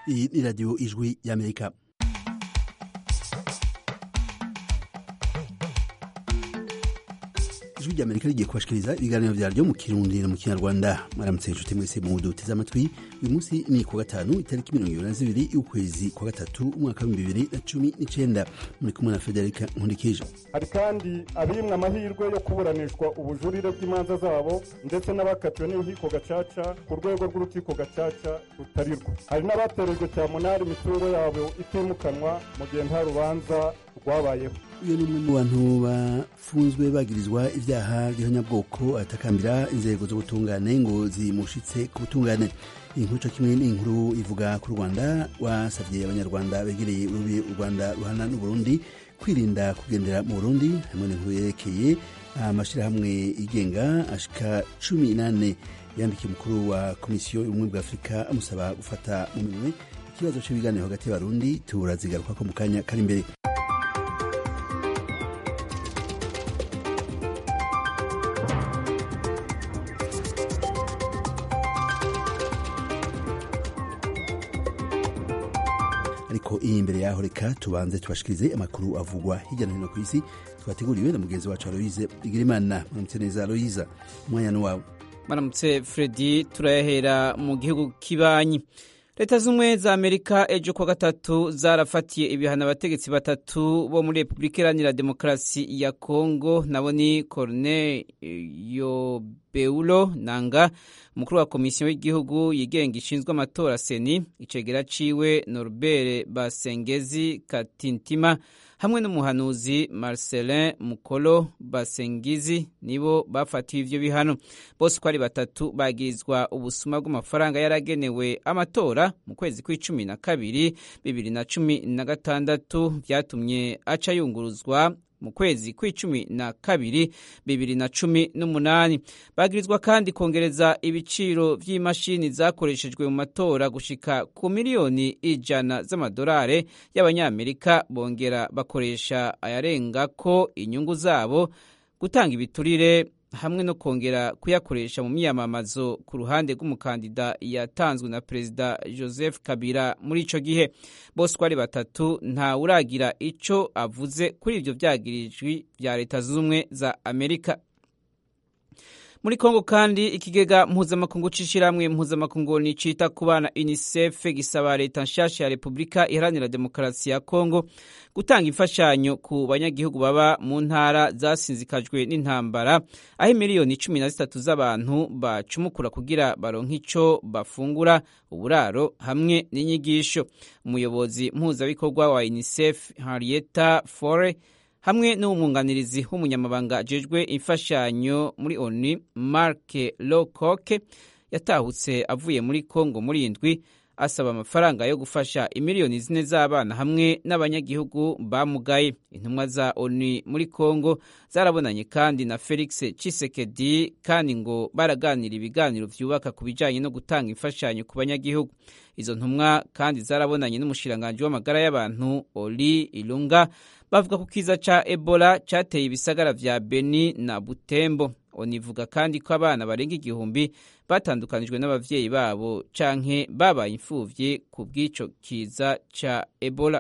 iyi ni radiyo ijwi y'amerika ijwi ry'amerika rigiye kubashikiriza ibiganiro vyaryo mu kirundi no mu kinyarwanda mwaramutse inshuti mwese mu duteze amatwi uyu munsi ni kuwa gatanu itariki mirongo ibiri na zibiri y'ukwezi kwa gatatu umwaka w'ibihumbi bibiri na cumi n'icenda muri kumwe na federika nkundikije hari kandi abimwe amahirwe yo kuburanishwa ubujurire bw'imanza zabo ndetse n'abakatiwe n'inkiko gacaca ku rwego rw'urukiko gacaca rutarirwa hari n'abaterejwe cyamunara imitungo yabo itimukanwa mu gihe nta rubanza rwabayeho uyu ni umwe mu bantu bafunzwe bagirizwa ibyaha by'abanyabwoko atakambira inzego z'ubutungane ngo zimushitse ku butungane iyi nkuru co kimwe n'inkuru ivuga ku rwanda wasavye abanyarwanda begereye urubi u rwanda ruhana n'uburundi kwirinda kugendera mu burundi hamwe n'inkuru yerekeye amashirahamwe yigenga ashika cumi n'ane yandikiye umukuru wa komisiyo y'ubumwe bwa afurika amusaba gufata mu minwe ikibazo c'ibiganiro hagati y'abarundi turazigarukako mu kanya kari imbere ariko iyi imbere yaho reka tubanze tubashikirize amakuru avugwa hirya no hino ku isi twateguriwe na mugenzi wacu aloyize igirimana muramutse neza aloyiza umwanya ni wawe maramutse fredi turayahera mu gihugu kibanyi leta z'ubumwe za amerika ejo kuwa gatatu zarafatiye ibihano abategetsi batatu bo muri repubulika iharanira demokarasi ya kongo nabo ni corne yobeulo nanga umukuru wa komisiyo y'igihugu yigenga ishinzwe amatora seni icegera ciwe norbert basengezi katintima hamwe n'umuhanuzi marcelin mukolo basengizi nibo bafatiwe ivyo bihano bose uko ari batatu bagirizwa ubusuma bw'amafaranga yaragenewe amatora mu kwezi kw'icumi na kabiri bibiri na cumi na gatandatu vyatumye aca yunguruzwa mu kwezi kw'icumi na kabiri bibiri na cumi n'umunani bagirizwa kandi kongereza ibiciro vy'imashini zakoreshejwe mu matora gushika ku miliyoni ijana z'amadolari y'abanyamerika bongera bakoresha ayarengako inyungu zabo gutanga ibiturire hamwe no kongera kuyakoresha mu myamamazo ku ruhande rw'umukandida yatanzwe na perezida joseph kabila muri ico gihe bose uko ari batatu nta uragira ico avuze kuri ivyo vyagirijwi vya leta z'ubumwe za amerika muri kongo kandi ikigega mpuzamakungu c'ishirahamwe mpuzamakungu nicita ku bana unicef gisaba leta nshasha ya repubulika iharanira demokarasi ya kongo gutanga imfashanyo ku banyagihugu baba mu ntara zasinzikajwe n'intambara aho miliyoni cumi na zitatu z'abantu bacumukura kugira baronke ico bafungura uburaro hamwe n'inyigisho umuyobozi mpuzabikorwa wa unicef henrietta fore hamwe n'umwunganirizi w'umunyamabanga ajejwe imfashanyo muri oni mark locoke yatahutse avuye muri congo muri indwi asaba amafaranga yo gufasha imiliyoni zine z'abana hamwe n'abanyagihugu bamugaye intumwa za oni muri congo zarabonanye kandi na felix cisekedi kandi ngo baraganira ibiganiro vyubaka ku bijanye no gutanga imfashanyo ku banyagihugu izo ntumwa kandi zarabonanye n'umushiranganji w'amagara y'abantu oli ilunga bavuga ku kiza ca ebola cateye ibisagara vya beni na butembo onivuga kandi ko abana barenga igihumbi batandukanijwe n'abavyeyi babo canke babaye imfuvyi ku bw'ico kiza ca ebola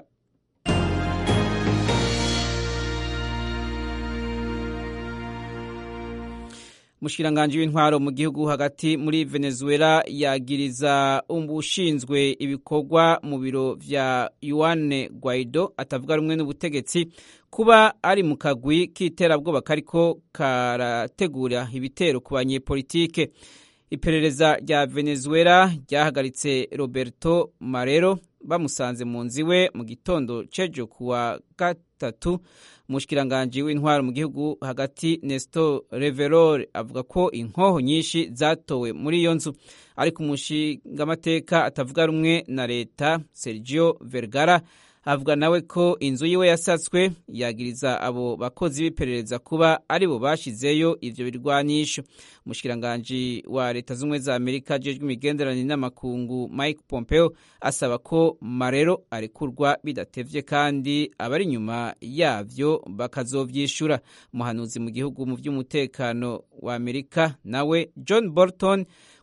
umushikiranganji w'intwaro mu gihugu hagati muri venezuela yagiriza ushinzwe ibikorwa mu biro vya yuane guaido atavuga rumwe n'ubutegetsi kuba ari mu kagwi k'iterabwoba kariko karategura ibitero ku banyepolitike iperereza rya venezuela ryahagaritse roberto marero bamusanze mu nzu iwe mu gitondo cejo kuwa gatatu umushikiranganji w'intwaro mu gihugu hagati nestor reverol avuga ko inkoho nyinshi zatowe muri iyo nzu ariko umushingamateka atavuga rumwe na leta sergio vergara avuga nawe ko inzu yiwe yasatswe yagiriza abo bakozi b'iperereza kuba ari bo bashizeyo ivyo birwanisho umushikiranganji wa leta z'ubumwe za amerika ajejwe imigenderanire n'amakungu mike pompeo asaba ko marero arekurwa bidatevye kandi abari inyuma yavyo bakazovyishura umuhanuzi mu gihugu mu vy'umutekano wa amerika nawe john bolton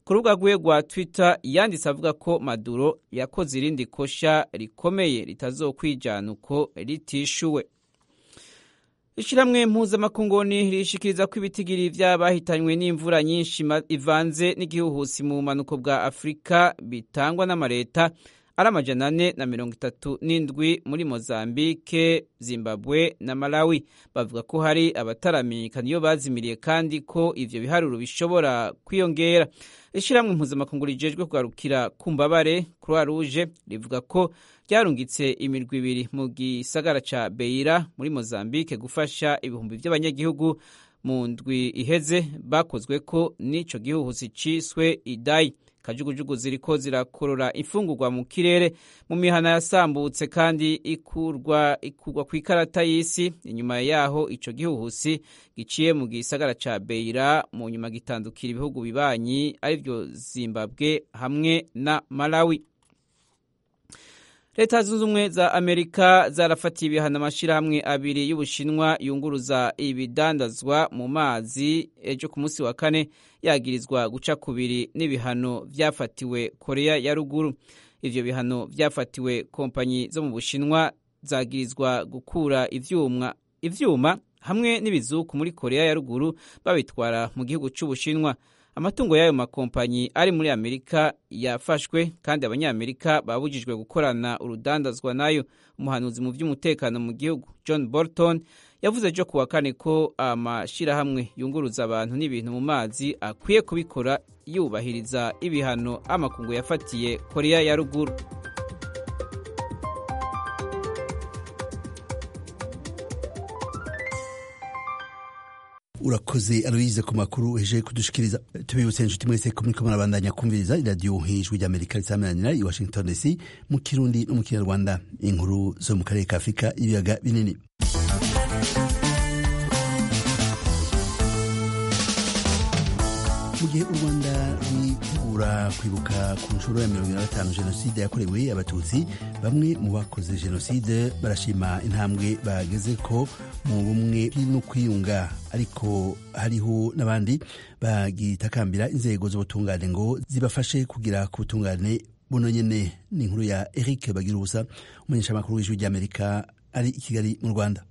ku rubuga rwe rwa twitter yanditse avuga ko maduro yakoze irindi kosha rikomeye ritazokwijana uko ritishuwe ishyirahamwe mpuzamakunguni rishikiriza ko ibitigiri by'abahitanywe n'imvura nyinshi ivanze n'igihuhusi mu bumanuko bwa afurika bitangwa n'amareta ari amajana ane na mirongo itatu n'indwi muri mozambike zimbabwe na malawi bavuga ko hari abataramenyekana iyo bazimiriye kandi ko ivyo biharuro bishobora kwiyongera ishyirahamwe mpuzamakungu rijejwe kugarukira ku mbabare croix rouge rivuga ko ryarungitse imirwi ibiri mu gisagara ca beira muri mozambike gufasha ibihumbi vy'abanyagihugu mu ndwi iheze bakozwe ko n'ico gihuhusi ciswe idai kajugujugu ziriko zirakorora imfungurwa mu kirere mu mihana yasambutse kandi ikurwa ikurwa ku ikarata y'isi inyuma yaho ico gihuhusi giciye mu gisagara ca Beira mu nyuma gitandukira ibihugu bibanyi arivyo Zimbabwe hamwe na Malawi leta zunze ubumwe za amerika zarafatiye ibihano amashyirahamwe abiri y'ubushinwa yunguruza ibidandazwa mu mazi ejo ku munsi wa kane yagirizwa guca kubiri n'ibihano byafatiwe korea ya ruguru ivyo bihano byafatiwe kompanyi zo mu bushinwa zagirizwa gukura ivyuma ivyuma hamwe n'ibizuku muri korea ya ruguru babitwara mu gihugu c'ubushinwa amatungo y'ayo makompanyi ari muri amerika yafashwe kandi abanyamerika babujijwe gukorana urudandazwa nayo umuhanuzi mu by'umutekano mu gihugu john bolton yavuze ejo kuwa kane ko amashyirahamwe yunguruza abantu n'ibintu mu mazi akwiye kubikora yubahiriza ibihano amakungu yafatiye korea ya ruguru urakoze aloyize ku makuru heje kudushikiriza tubibutse inshuti mwese ko muriko murabandanya kumviriza iradiyo ijwi ry'amerika risameranira i washington dc mu kirundi no mu kinyarwanda inkuru zo mu karere ka afurika ibiyaga binini mu gihe u rwanda rwitegura kwibuka ku nshuro ya mirongo ine na gatanu jenoside yakorewe abatutsi bamwe mu bakoze jenoside barashima intambwe bageze ko mu bumwe no kwiyunga ariko hariho n'abandi bagitakambira inzego z'ubutungane ngo zibafashe kugira ku butungane buno nyene ni inkuru ya eric bagira ubusa umumenyeshamakuru w'ijwi ry'amerika ari i kigali mu rwanda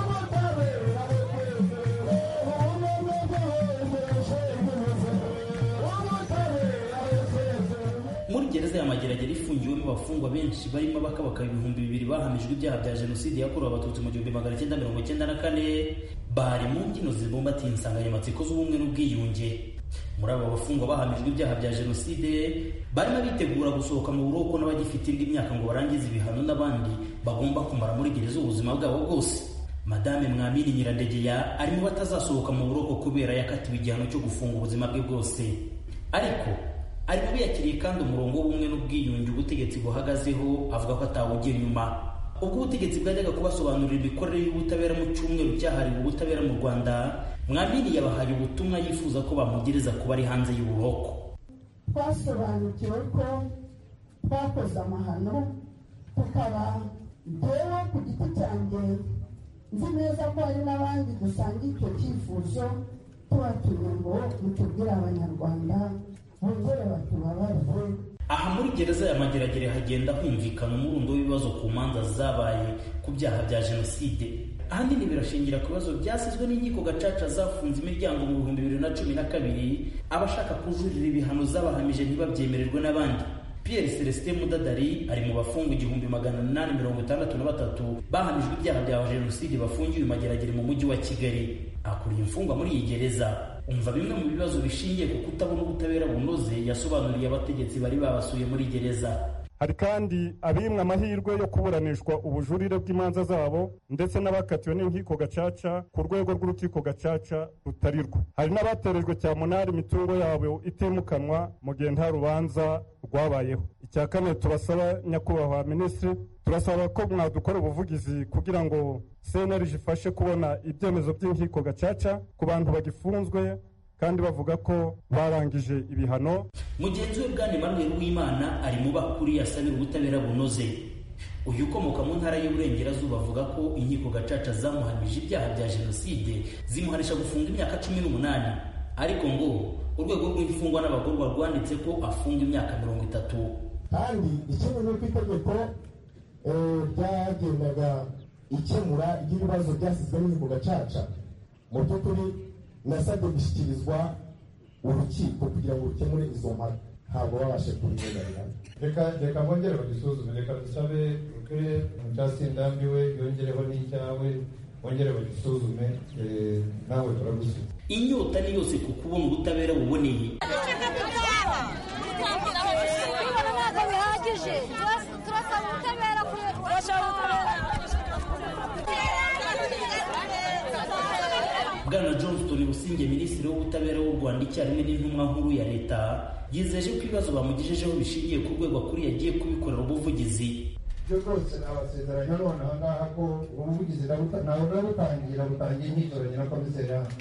gereza ya mageragere ifungiwemo abafungwa benshi barimo abakabaka ibihumbi bibiri bahamijwe ibyaha bya jenoside yakorewe abatutsi mu gihumbi magana cyenda mirongo cyenda na kane bari mu mbyino zibumbatiye insanganyamatsiko z'ubumwe n'ubwiyunge muri abo bafungwa bahamijwe ibyaha bya jenoside barimo bitegura gusohoka mu buroko n'abagifite indi myaka ngo barangize ibihano n'abandi bagomba kumara muri gereza ubuzima bwabo bwose madame mwamini nyirandegeya arimo batazasohoka mu buroko kubera yakatiwe igihano cyo gufunga ubuzima bwe bwose ariko arimo biyakiriye kandi umurongo w'ubumwe n'ubwiyunge ubutegetsi buhagazeho avuga ko atawugira inyuma ubwo ubutegetsi bwajyaga kubasobanurira imikorere y'ubutabera mu cyumweru cyahariwe ubutabera mu rwanda mwamini yabahaye ubutumwa yifuza ko bamugereza kuba ari hanze y'uburoko twasobanukiwe ko twakoze amahano tukaba njyewe ku giti cyanjye nzi neza ko hari n'abandi dusanga icyo cyifuzo tubatumye ngo mutubwire abanyarwanda bongere batubabarire aha muri gereza ya mageragere hagenda humvikana umurundo w'ibibazo ku manza zabaye ku byaha bya jenoside ahanini birashingira ku bibazo byasizwe n'inkiko gacaca zafunze imiryango mu bihumbi bibiri na cumi na kabiri abashaka kujurira ibihano zabahamije ntibabyemererwe n'abandi pierre celestin mudadari ari mu bafungwa igihumbi magana inani mirongo itandatu na batatu bahamijwe ibyaha bya jenoside bafungiwe mageragere mu mujyi wa kigali akuriye imfungwa muri iyi gereza umva bimwe mu bibazo bishingiye ku kutabona ubutabera bunoze yasobanuriye abategetsi bari babasuye muri gereza hari kandi abimwe amahirwe yo kuburanishwa ubujurire bw'imanza zabo ndetse n'abakatiwe n'inkiko gacaca ku rwego rw'urukiko gacaca rutari rwo hari n'abaterejwe cyamunara imitungo yabo itimukanwa mu gihe nta rubanza rwabayeho icya kane turasaba nyakubahwa minisitiri turasaba ko mwadukora ubuvugizi kugira ngo cnlg ifashe kubona ibyemezo by'inkiko gacaca ku bantu bagifunzwe kandi bavuga ko barangije ibihano mugenzi we bwana emmanuel w'imana ari mu bakuri asabira ubutabera bunoze uyu ukomoka mu ntara y'uburengerazuba avuga ko inkiko gacaca zamuhamije ibyaha bya jenoside zimuhanisha gufunga imyaka cumi n'umunani ariko ngo urwego rw'imfungwa n'abagororwa rwanditse ko afunga imyaka mirongo itatu kandi ikindi ni uko itegeko ryagendaga ikemura ry'ibibazo byasizwe n'inkiko gacaca mu by'ukuri nasabwe gushyikirizwa urukiko kugira ngo rukemure izo mpaka ntabwo babashe kubirenganira reka reka bongere bagisuzume reka dusabe uke mucyasindambiwe yongereho n'icyawe bongere bagisuzume nawe turagusubiza inyota ni yose ku kubona ubutabera buboneye ntabwo bihagije turasaba ubutabera turashaka ubutabera bwana johnston businge minisitiri w'ubutabera w'u rwanda icyarimwe n'intumwa nkuru ya leta yizeje ko ibibazo bamugejejeho bishingiye ku rwego akuriye agiye kubikorera ubuvugizi ibyo rwose nabasezeranya none aha ngaha ko ubuvugizi ntawe nabutangira butangiye nkitoranye na komiseri hano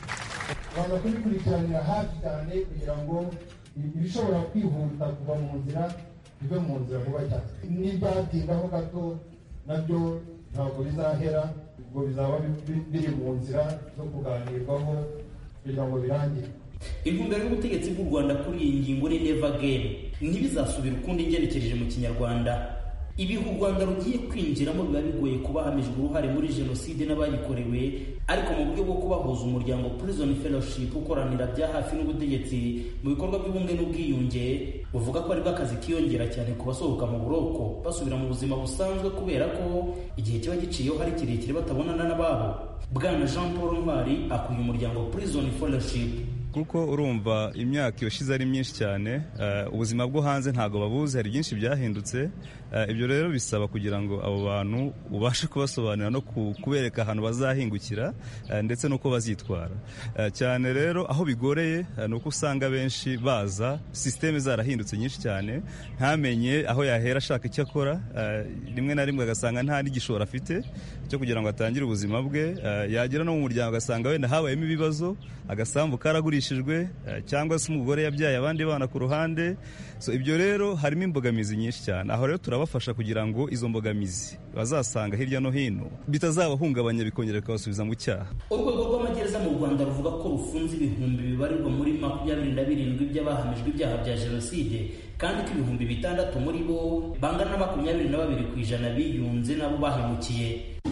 rwanda kubikurikiranira hafi cyane kugira ngo ibishobora kwihuta kuva mu nzira bive mu nzira vuba cyane n'ibyatindaho gato nabyo ntabwo bizahera ubwo bizaba biri mu nzira zo kuganirwaho kugira ngo birangire intumbero y'ubutegetsi bw'u rwanda kuri iyi ngingo ni neva gemu ntibizasubire ukundi ngenekereje mu kinyarwanda ibihe u rwanda rugiye kwinjiramo biba bigoye kuba hamijwe uruhare muri jenoside n'abayikorewe ariko mu buryo bwo kubahuza umuryango prison fellowship ukoranira bya hafi n'ubutegetsi mu bikorwa by'ubumwe n'ubwiyunge buvuga ko aribwo akazi kiyongera cyane ku basohoka mu buroko basubira mu buzima busanzwe kubera ko igihe kiba giciyeho hari kirekire batabonana n'ababo bwana jean paul ntwari akuye umuryango prison fellowship kuko urumva imyaka yoshize ari myinshi cyane ubuzima bwo hanze ntabwo babuzi hari byinshi byahindutse ibyo rero bisaba kugira ngo abo bantu ubashe kubasobanurira no kubereka ahantu bazahingukira ndetse n'uko bazitwara cyane rero aho bigoreye ni uko usanga benshi baza sisiteme zarahindutse nyinshi cyane ntamenye aho yahera ashaka icyo akora rimwe na rimwe agasanga nta n'igishoro afite cyo kugira ngo atangire ubuzima bwe yagera no mu muryango agasanga wenda habayemo ibibazo agasambu karagurishijwe cyangwa se umugore yabyaye abandi bana ku ruhande so ibyo rero harimo imbogamizi nyinshi cyane aho rero turabafasha kugira ngo izo mbogamizi bazasanga hirya no hino bitazabahungabanya bikongera bikabasubiza mu cyaha urwego rw'amagereza mu rwanda ruvuga ko rufunze ibihumbi bibarirwa muri makumyabiri na birindwi by'abahamijwe ibyaha bya jenoside kandi ko ibihumbi bitandatu muri bo bangana na makumyabiri na babiri ku ijana biyunze nabo bahemukiye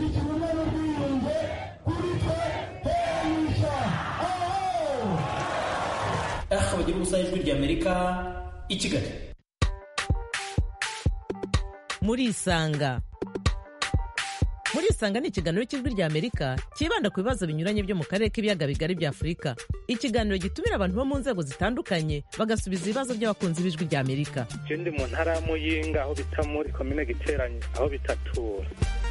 aha bagira ubusa ijwi ry'amerika i kigali muri isanga muri isanga ni ikiganiro cy'ijwi ry'amerika cyibanda ku bibazo binyuranye byo mu karere k'ibiyaga bigari bya afurika ikiganiro gitumira abantu bo mu nzego zitandukanye bagasubiza ibibazo by'abakunzi b'ijwi ry'amerika je ndi mu ntara ya muyinga aho bita muri komine giteranye aho bitatura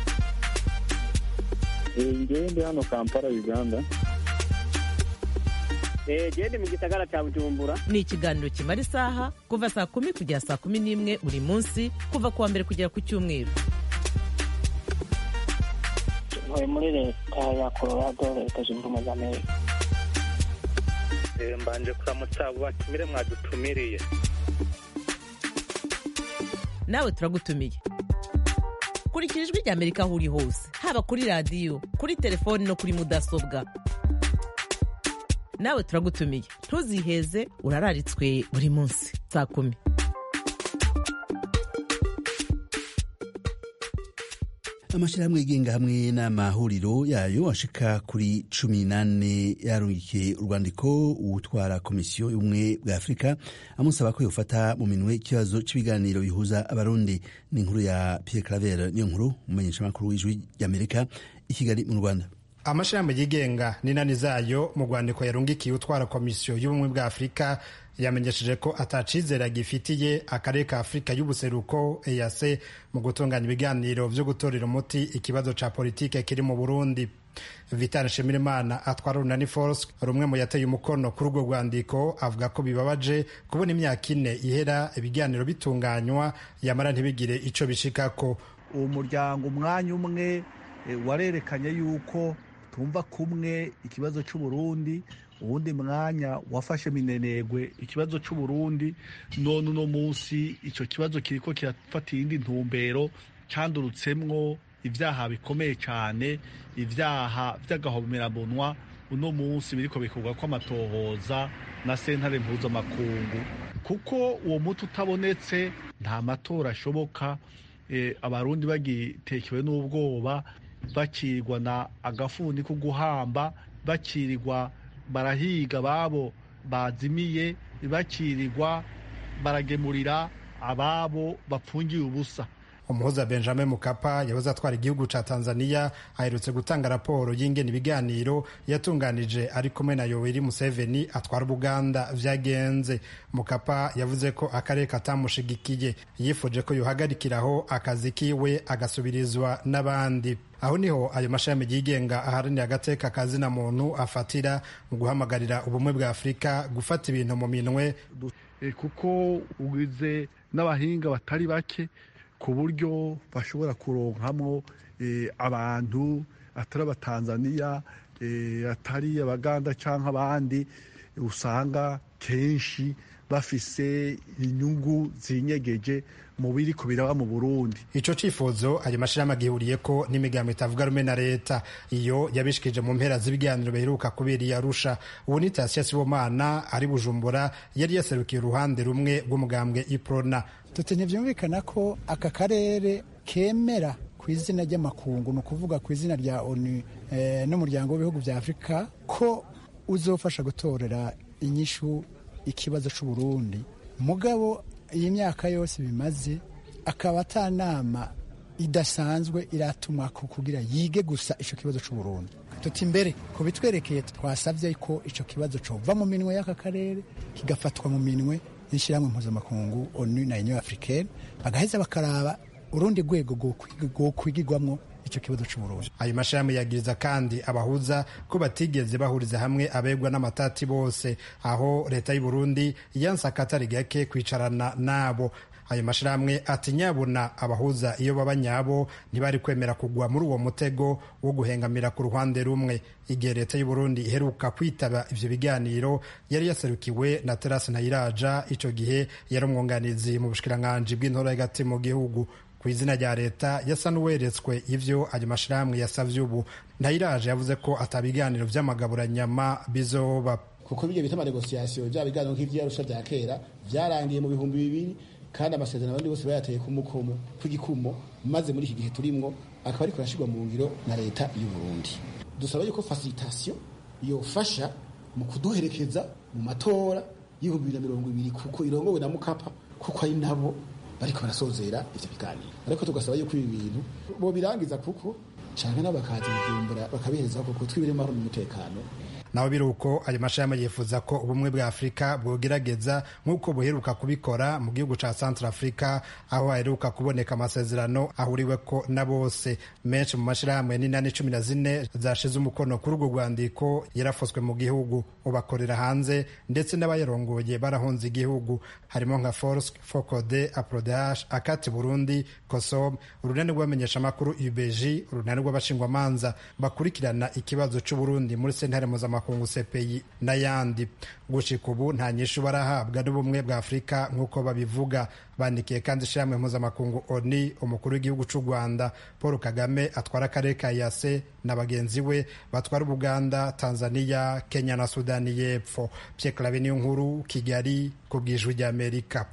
ngewe ndi hano kampala uganda gende mu gisagara cya bujumbura ni ikiganiro kimara isaha kuva saa kumi kugera saa kumi n'imwe buri munsi kuva ku wa mbere kugera ku cyumweru ntuye muri leta ya colorado leta zunze ubumwe za amerika mbanje kuramutsa abo batumire mwadutumiriye nawe turagutumiye kurikira ijwi ry'amerika aho uri hose haba kuri radiyo kuri telefoni no kuri mudasobwa nawe turagutumiye ntuziheze urararitswe buri munsi saa kumi amashyirahamwe yigenga hamwe n'amahuriro yayo ashika kuri cumi n'ane yarungikiye urwandiko utwara komisiyo y'ubumwe bwa afurika amusaba ko yofata mu minwe ikibazo cy'ibiganiro bihuza abarundi n'inkuru ya pierre claver niyo nkuru umumenyeshamakuru w'ijwi ry'amerika i kigali mu rwanda amashirahamwe yigenga n'inani zayo mu rwandiko yarungikiye utwara komisiyo y'ubumwe bwa afurika yamenyesheje ko atacizera gifitiye akarere ka afurika y'ubuseruko EAC mu gutunganya ibiganiro vyo gutorera umuti ikibazo ca politike kiri mu burundi vital nshimirimana atwara urunani force rumwe mu yateye umukono kuri urwo rwandiko avuga ko bibabaje kubona imyaka ine ihera ibiganiro bitunganywa yamara ntibigire ico bishikako uwo muryango umwanya umwe warerekanye yuko tumva kumwe ikibazo cy'uburundi uwundi mwanya wafashe minenegwe ikibazo cy'uburundi none uno munsi icyo kibazo kiriko kirafata iyindi ntumbero cyandurutsemwo ibyaha bikomeye cyane ibyaha by'agahomerabunwa uno munsi biriko bikorwa ko amatohoza na sentare mpuzamakungu kuko uwo muti utabonetse nta matora ashoboka abarundi bagitekewe n'ubwoba bakirirwa na agafuni ko guhamba bakirirwa barahiga babo bazimiye bakirirwa baragemurira ababo bapfungiye ubusa umuhuza benjamin mukapa yahoze atwara igihugu ca tanzania aherutse gutanga raporo y'ingene ibiganiro yatunganije ari kumwe na yoweri museveni atwara ubuganda vyagenze mukapa yavuze ko akarere katamushigikiye yifuje ko yohagarikiraho akazi kiwe agasubirizwa n'abandi aho niho ayo mashami yigenga aharanira agateka kazina muntu afatira mu guhamagarira ubumwe bwa afurika gufata ibintu mu minwe kuko ugize n'abahinga batari bake ku buryo bashobora kuronkamwo abantu atari abatanzaniya atari abaganda cyangwa abandi usanga kenshi bafise inyungu zinyegeje mu biri ku biraba mu burundi ico cifuzo ayo mashirahamwe agihuriye ko n'imigambo itavuga rumwe na leta iyo yabishikije mu mpera z'ibiganiro biheruka kubera i arusha ubu ni tasiya sibomana ari bujumbura yari yaserukiye uruhande rumwe rw'umugambwe iprona tuti ntibyumvikana ko aka karere kemera ku izina ry'amakungu ni ukuvuga ku izina rya onu n'umuryango w'ibihugu bya afurika ko uzofasha gutorera inyishu ikibazo cy'uburundi mugabo iyi myaka yose bimaze akaba atanama idasanzwe iratuma kugira yige gusa icyo kibazo cy'uburundi tuti imbere ku bitwerekeye twasabye ko icyo kibazo cova mu minwe y'aka karere kigafatwa mu minwe y'ishyirahamwe mpuzamakungu onu na union africaine bagaheza bakaraba urundi rwego rwokwigirwamwo icyo kibazo cy'uburundi ayo mashirahamwe yagiriza kandi abahuza ko batigeze bahuriza hamwe abegwa n'amatati bose aho leta y'u Burundi yanse akatari gake kwicarana nabo ayo mashirahamwe ati nyabuna abahuza iyo baba nyabo ntibari kwemera kugwa muri uwo mutego wo guhengamira ku ruhande rumwe igihe leta y'u Burundi iheruka kwitaba ivyo biganiro yari yaserukiwe na Terasi Ntayiraja ico gihe yari umwunganizi mu bushikiranganji bw'intora hagati mu gihugu ku izina rya leta yasa n'uweretswe ivyo ayo mashirahamwe yasavye ubu ntayiraje yavuze ko atabiganiro vy'amagaburanyama bizoba kuko bijya bita amanegosiyasiyo bya biganiro nk'ivyarusha vya kera vyarangiye mu bihumbi bibiri kandi amasezerano abandi bose bayateye ku mukomo kw'igikumo maze muri iki gihe turimwo akaba ariko arashirwa mu ngiro na leta y'u Burundi dusaba yuko facilitation yofasha mu kuduherekeza mu matora y'ibihumbi bibiri na mirongo ibiri kuko irongowe na mukapa kuko ari nabo bariko barasozera ivyo biganiro ariko tugasaba yuko ibi bintu bobirangiza kuko canke nabo bakaza bivumbura bakabihereza kuko twibire mahoro n'umutekano naho biri uko ayo mashirahamwe yifuza ko ubumwe bwa afurika bwogerageza nk'uko buheruka kubikora mu gihugu ca centre africa aho haheruka kuboneka amasezerano ahuriweko na bose menshi mu mashirahamwe n'inani cumi na zine zashize umukono kuri urwo rwandiko yarafoswe mu gihugu ubakorera hanze ndetse n'abayarongoye barahunze igihugu harimo nka force focode aprodh akati burundi kosom urunani rw'abamenyeshamakuru ubg urunani rw'abashingwamanza bakurikirana ikibazo c'uburundi muri sentare mpuzamakungu makungu CPI n'ayandi gushika ubu nta nyishu barahabwa n'ubumwe bwa Afurika nk'uko babivuga bandikiye kandi ishyirahamwe mpuzamakungu ONU umukuru w'igihugu cy'u Rwanda Paul Kagame atwara akarere ka Yase na bagenzi we batwara Uganda Tanzania Kenya na Sudani y'Epfo Pierre Claver niyo nkuru Kigali ku bw'ijwi ry'Amerika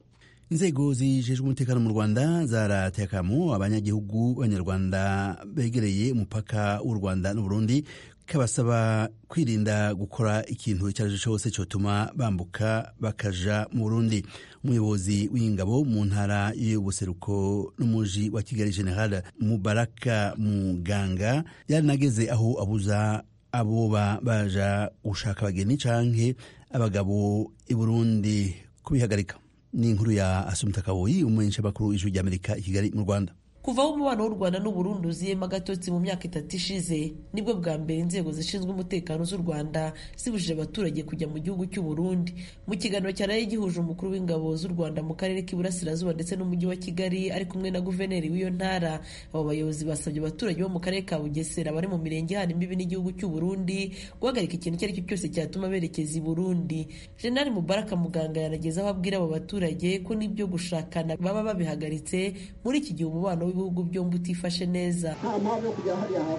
inzego zijejwe umutekano mu rwanda zaratekamo abanyagihugu b'abanyarwanda begereye umupaka w'u rwanda n'uburundi kabasaba kwirinda gukora ikintu icyo ari cyo cyose cyotuma bambuka bakaja mu burundi umuyobozi w'ingabo mu ntara y'ubuseruko n'umuji wa kigali general mubaraka muganga yarinageze aho abuza aboba baja gushaka abageni canke abagabo i burundi kubihagarika ni inkuru ya asumta kaboyi umumenyesha makuru ijwi ry'amerika i kigali mu rwanda kuva aho umubano w'u rwanda n'uburundi uziyemo agatotsi mu myaka itatu ishize nibwo bwa mbere inzego zishinzwe umutekano z'u rwanda zibujije abaturage kujya mu gihugu cy'u burundi mu kiganiro cyaraye gihuje umukuru w'ingabo z'u rwanda mu karere k'iburasirazuba ndetse n'umujyi wa kigali ari kumwe na guverineri w'iyo ntara abo bayobozi basabye abaturage bo mu karere ka bugesera bari mu mirenge ihana imbibi n'igihugu cy'u burundi guhagarika ikintu icyo ari cyo cyose cyatuma berekeza i burundi jenali mubaraka muganga yanageza aho abwira abo baturage ko n'ibyo gushakana baba babihagaritse muri iki gihe umubano ibihugu byombi utifashe neza nta mpamvu yo kujya hariya hafi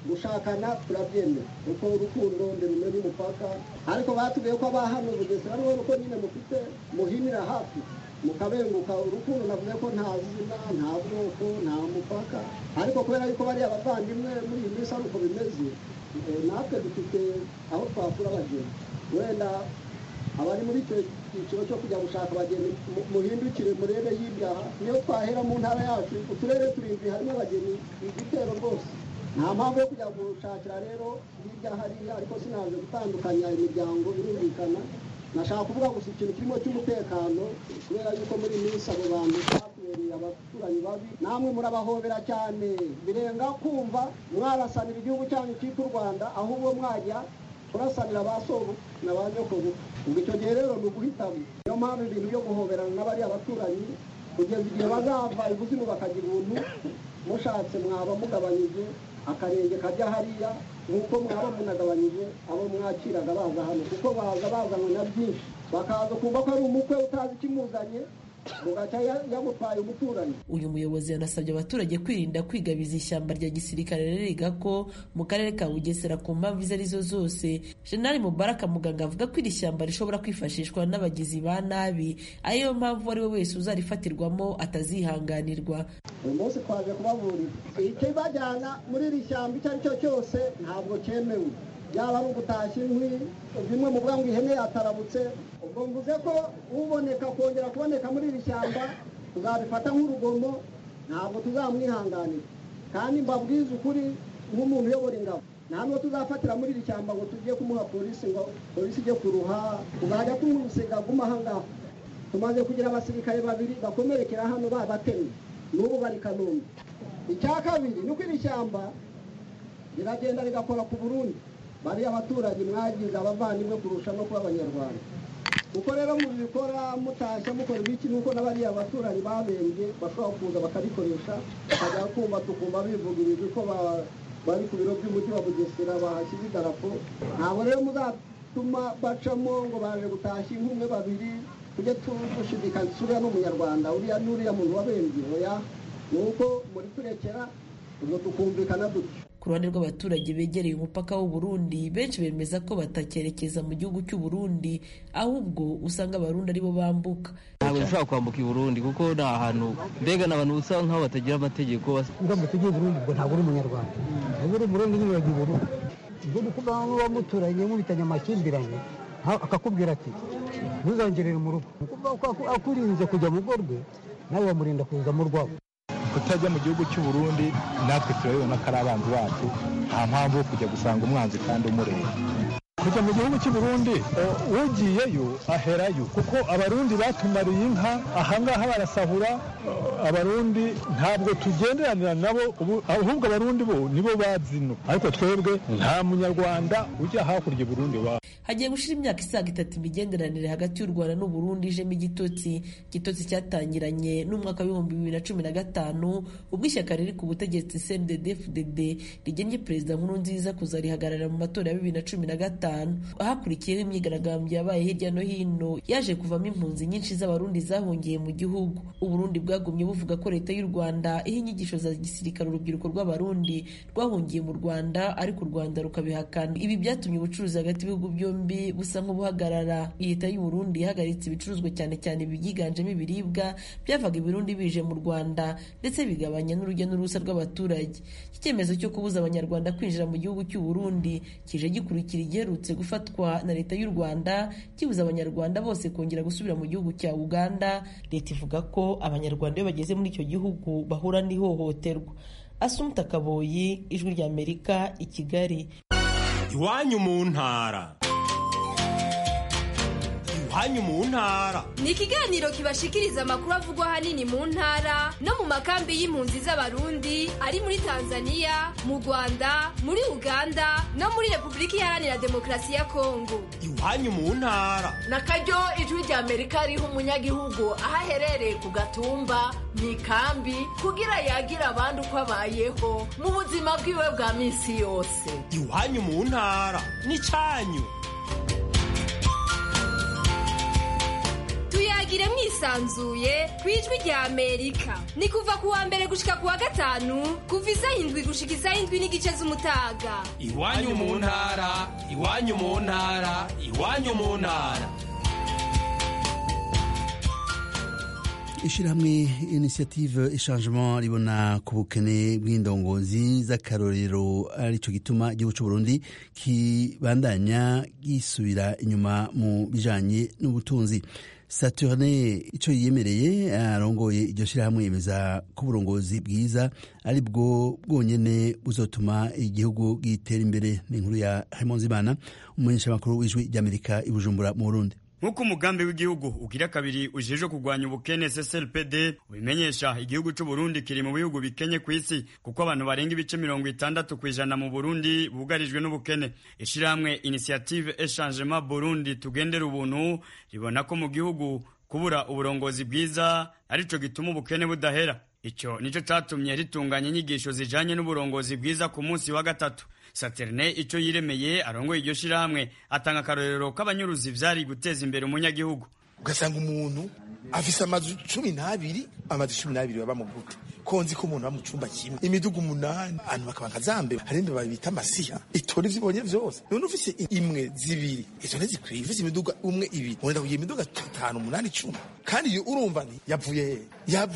gushakana turabyemera kuko urukundo ndirumenya umupaka ariko batubwiye ko abahano bugesera niho nuko nyine mufite muhinira hafi mukabenguka urukundo navuze ko nta zina nta bwoko nta mupaka ariko kubera yuko bari abavandimwe muri iyi minsi ari uko bimeze natwe dufite aho twakura abageni wenda abari muri icyo cyiciro cyo kujya gushaka abageni muhindukire murebe y'ibyaha niyo twahera mu ntara yacu uturere turindwi harimo abageni igitero rwose nta mpamvu yo kujya gushakira rero hirya hariya ariko sinaje gutandukanya imiryango birumvikana nashaka kuvuga gusa ikintu kirimo cy'umutekano kubera yuko muri iyi minsi abo bantu batubereye abaturanyi babi namwe murabahobera cyane birenga kumva mwarasanira igihugu cyanyu cyitwa u rwanda ahubwo mwajya kurasanira ba sobu na ba nyokobu ubwo icyo gihe rero ni uguhitamo niyo mpamvu ibintu byo guhoberana n'abariya baturanyi kugeza igihe bazava ibuzimu bakagira ubuntu mushatse mwaba mugabanyije akarenge kajya hariya nk'uko mwaba munagabanyije abo mwakiraga baza hano kuko baza bazanywe na byinshi bakaza kumva ko ari umukwe utazi ikimuzanye bugaca yamutwaye umuturanyi uyu muyobozi yanasabye abaturage kwirinda kwigabiza ishyamba rya gisirikare ririga ko mu karere ka bugesera ku mpamvu izo arizo zose jenali mubaraka muganga avuga ko iri shyamba rishobora kwifashishwa n'abagizi ba nabi ariyo mpamvu uwo ari we wese uzarifatirwamo atazihanganirwa uyu munsi twaje kubaburira ikibajyana muri iri shyamba icyo ari cyo cyose ntabwo cyemewe yaba ari ugutashya inkwi bimwe mu ngo ihene yatarabutse ubwo mvuze ko uboneka kongera kuboneka muri iri shyamba tuzabifata nk'urugomo ntabwo tuzamwihanganira kandi mbabwize ukuri nk'umuntu uyobora ingabo nta n'uwo tuzafatira muri iri shyamba ngo tujye kumuha polisi ngo polisi ijye kuruha tuzajya tumusiga aguma aha ngaha tumaze kugira abasirikare babiri bakomerekera hano babatemye n'ubu bari kanombe icya kabiri ni uko iri shyamba riragenda rigakora ku burundi bariya abaturage mwagize abavandimwe kurusha no kuba abanyarwanda uko rero mubikora mutashya mukora ibiki nuko n'abariya abaturanyi babembye bashobora kuza bakabikoresha bakajya kumva tukumva bivuga ibintu ko bari ku biro by'umujyi wa bugesera bahashyize idarapo ntabwo rero muzatuma bacamo ngo baje gutashya inkumi babiri tujye dushidikanya uriya ni umunyarwanda uriya n'uriya muntu wabembye oya ni uko muri turekera ubwo tukumvikana dutyo ku ruhande rw'abaturage begereye umupaka w'u Burundi benshi bemeza ko batakerekeza mu gihugu cy'u Burundi ahubwo usanga abarundi aribo bambuka ntabwo dushobora kwambuka i Burundi kuko ni ahantu mbega ni abantu usanga nk'aho batagira amategeko uramutse ugiye i Burundi ubwo ntabwo uri umunyarwanda uba uri Burundi nyine uragiye i Burundi ubwo ni ukuvuga ngo muba muturanye mubitanye amakimbirane akakubwira ati ntuzongerere mu rugo akurinze kujya mu rugo rwe nawe wamurinda kuza mu rwabo kutajya mu gihugu cy'u Burundi natwe turabibona ko ari abanzi bacu nta mpamvu yo kujya gusanga umwanzi kandi umureba kujya mu gihugu cy'u Burundi ugiyeyo aherayo kuko abarundi batumariye inka ahangaha barasahura abarundi ntabwo tugenderanira nabo ahubwo abarundi bo nibo bazino ariko twebwe nta munyarwanda ujya hakurya i Burundi wa hagiye gushira imyaka isaga itatu imigenderanire hagati y'u rwanda n'u burundi ijemo igitotsi igitotsi cyatangiranye n'umwaka w'ibihumbi bibiri na cumi na gatanu ubwo ishyaka riri ku butegetsi cndd fdd rigennye perezida nkuru nziza kuzarihagarara mu matora ya bibiri na cumi na gatanu ahakurikiyeho imyigaragambyo yabaye hirya no hino yaje kuvamo impunzi nyinshi z'abarundi zahungiye mu gihugu uburundi bwagumye buvuga ko leta y'u rwanda iha inyigisho za gisirikare urubyiruko rw'abarundi rwahungiye mu rwanda ariko u rwanda rukabihakana ibi byatumye ubucuruzi hagati y'ibihugu byombi busa nk'ubuhagarara leta y'u Burundi yahagaritse ibicuruzwa cyane cyane ibyiganjemo ibiribwa byavaga i Burundi bije mu Rwanda ndetse bigabanya n'urujya n'uruza rw'abaturage iki cyemezo cyo kubuza abanyarwanda kwinjira mu gihugu cy'u Burundi kije gikurikira igiherutse gufatwa na leta y'u Rwanda kibuza abanyarwanda bose kongera gusubira mu gihugu cya Uganda leta ivuga ko abanyarwanda iyo bageze muri icyo gihugu bahura n'ihohoterwa Asumta Kaboyi ijwi ry'Amerika i Kigali iwanyu mu ntara iwanyu mu ntara ni ikiganiro kibashikiriza amakuru avugwa ahanini mu ntara no mu makambi y'impunzi z'abarundi ari muri tanzania mu rwanda muri uganda no muri repubulika iharanira demokarasi ya kongo iwanyu mu ntara na karyo ijwi rya amerika riha umunyagihugu aho aherereye ku gatumba mu ikambi kugira yagira abandi uko abayeho mu buzima bwiwe bwa minsi yose iwanyu mu ntara ni cyanyu tuyagire mwisa yisanzuye ku ijwi rya amerika ni kuva ku wa mbere gushika ku wa gatanu kuva isaha indwi gushika isaha indwi n'igice z'umutaga iwanyu mu ntara iwanyu mu ntara iwanyu mu ntara ishyirahamwe inisiyative ishangement ribona ku bukene bw'indongozi z'akarorero aricyo gituma igihugu cy'u Burundi kibandanya gisubira inyuma mu bijanye n'ubutunzi saturne icyo yiyemereye arongoye iryo shyirahamwe yemeza ko uburongozi bwiza ari bwo bwonyene buzotuma igihugu gitera imbere ni inkuru ya Hemonzimana umumenyeshamakuru w'ijwi ry'Amerika i Bujumbura mu Burundi nk'uko umugambi w'igihugu ugira kabiri ujejwe kurwanya ubukene CCLPD ubimenyesha igihugu cy'u Burundi kiri mu bihugu bikenye ku isi kuko abantu barenga ibice mirongo itandatu ku ijana mu Burundi bugarijwe n'ubukene ishirahamwe Initiative Echangement Burundi tugendera ubuntu ribona ko mu gihugu kubura uburongozi bwiza arico gituma ubukene budahera icyo nicyo cyatumye ritunganya inyigisho zijanye n'uburongozi bwiza ku munsi wa gatatu saterne icyo yiremeye arongoye iryo shirahamwe atanga akarorero k'abanyuruzi vyari guteza imbere umunyagihugu ugasanga umuntu afise amazu cumi n'abiri amazu cumi n'abiri baba mu gute konzi ko umuntu aba mu cumba kimwe imiduga umunani abantu bakaba nka zambe hari imbeba bita amasiha itora ivyo ibonye vyose none ufise imwe zibiri izo ntizikwiye ufise imiduga umwe ibiri wenda kugira imiduga itanu umunani icumi kandi iyo urumva nti yavuye hehe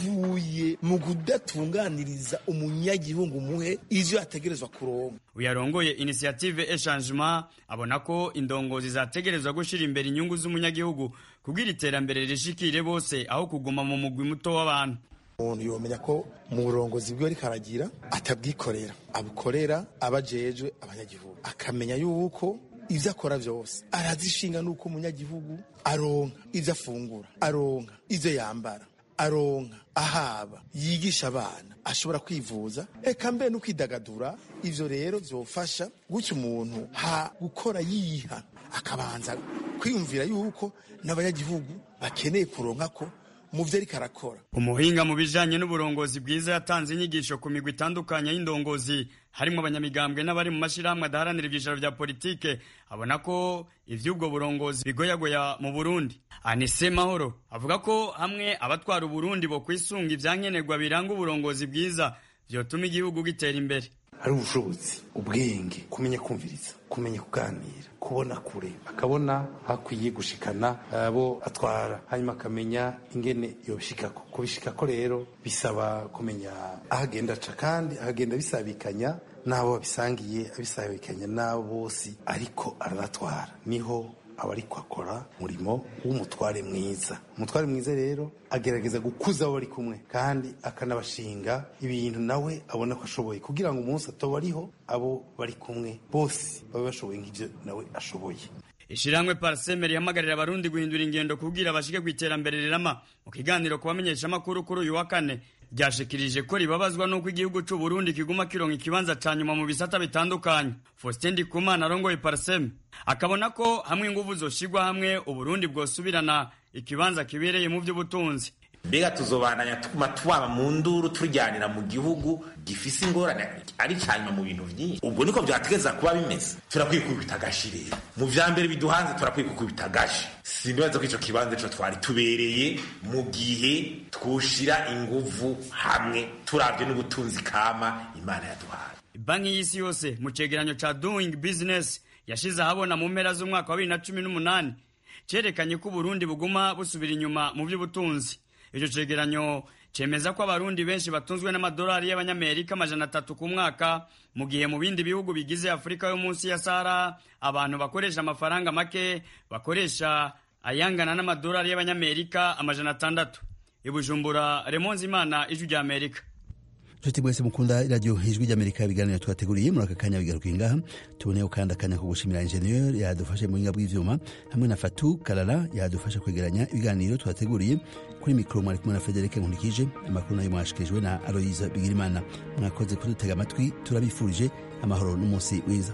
yavuye mu kudatunganiriza umunyagihugu muhe ivyo ategerezwa kuronka uyarongoye inisiyative echangement abona ko indongozi zategerezwa gushira imbere inyungu z'umunyagihugu kugira iterambere rishikire bose aho kuguma mu mugwi muto w'abantu umuntu yomenya ko mu burongozi bwiwe ariko aragira atabwikorera abukorera abajejwe abanyagihugu akamenya yuko ivyo akora vyose arazishinga nuko umunyagihugu aronka ivyo afungura aronka ivyo yambara aronka ahaba yigisha abana ashobora kwivuza eka mbe no kwidagadura ivyo rero vyofasha gutyo umuntu ha gukora yiha akabanza kwiyumvira yuko n'abanyagihugu bakeneye kuronka ko mu vyo ariko arakora umuhinga mu bijanye n'uburongozi bwiza yatanze inyigisho ku migwi itandukanye y'indongozi harimo abanyamigambwe n'abari mu mashirahamwe adaharanira ivyicaro vya politike abona ko ivy'ubwo burongozi bigoyagoya mu burundi anise mahoro avuga ko hamwe abatwara uburundi bo kwisunga ivyankenerwa biranga uburongozi bwiza vyotuma igihugu gitera imbere hari ubushobozi ubwenge kumenya kumviriza kumenya kuganira kubona kure akabona hakwiye gushikana abo atwara hanyuma akamenya ingene yobishikako kubishikako rero bisaba kumenya aho agenda aca kandi ahagenda bisabikanya n'abo babisangiye abisabikanya n'abo bose ariko arabatwara niho aba ariko akora umurimo w'umutware mwiza umutware mwiza rero agerageza gukuza abo bari kumwe kandi akanabashinga ibintu nawe abona ko ashoboye kugira ngo umunsi atoba ariho abo bari kumwe bose babe bashoboye nk'ibyo nawe ashoboye ishirahamwe parasemeri ihamagarira abarundi guhindura ingendo kubwira bashike ku iterambere rirama mu kiganiro ku bamenyeshamakuru kuri uyu wa kane ryashikirije ko ribabazwa n'uko igihugu c'u Burundi kiguma kironka ikibanza ca nyuma mu bisata bitandukanye Faustin Ndikumana arongoye Parsem akabona ko hamwe inguvu zoshigwa hamwe Uburundi bwosubirana ikibanza kibereye mu vy'ubutunzi mbega tuzobananya tuguma twaba mu nduru turyanira mu gihugu gifise ingorane ari cyanyuma mu bintu byinshi ubwo niko byategeza kuba bimeze turakwiye kubita agashi rero mu vya mbere biduhanze turakwiye kubita agashi sinibaza ko ico kibanza ico twari tubereye mu gihe twoshira inguvu hamwe turavye n'ubutunzi kama imana yaduhaye banki y'isi yose mu cegeranyo ca doing business yashize ahabona mu mpera z'umwaka wa bibiri na cumi n'umunani cerekanye ko uburundi buguma busubira inyuma mu vy'ubutunzi icyo cegeranyo cemeza ko abarundi benshi batunzwe n'amadolari y'abanyamerika amajana atatu ku mwaka mu gihe mu bindi bihugu bigize afurika yo munsi ya sahara abantu bakoresha amafaranga make bakoresha ayangana n'amadolari y'abanyamerika amajana atandatu ibujumbura remonzi imana ijwi rya amerika nshuti mwese mukunda iradiyo ijwi ry'amerika ibiganiro twateguriye muri aka kanya bigaruka ingaha tuboneyeho kandi akanya ko gushimira injeniyeri yadufashe mu buhinga bw'ivyuma hamwe na fatu karara yadufasha kwegeranya ibiganiro twateguriye kuri mikoro mwari kumwe na federike nkurikije amakuru nayo mwashikirijwe na aloyiza bigirimana mwakoze kudutega amatwi turabifurije amahoro n'umunsi wiza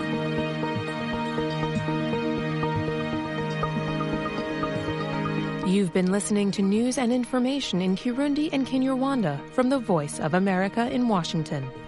iyi You've been listening to news and information in Kirundi and Kinyarwanda from the Voice of America in Washington.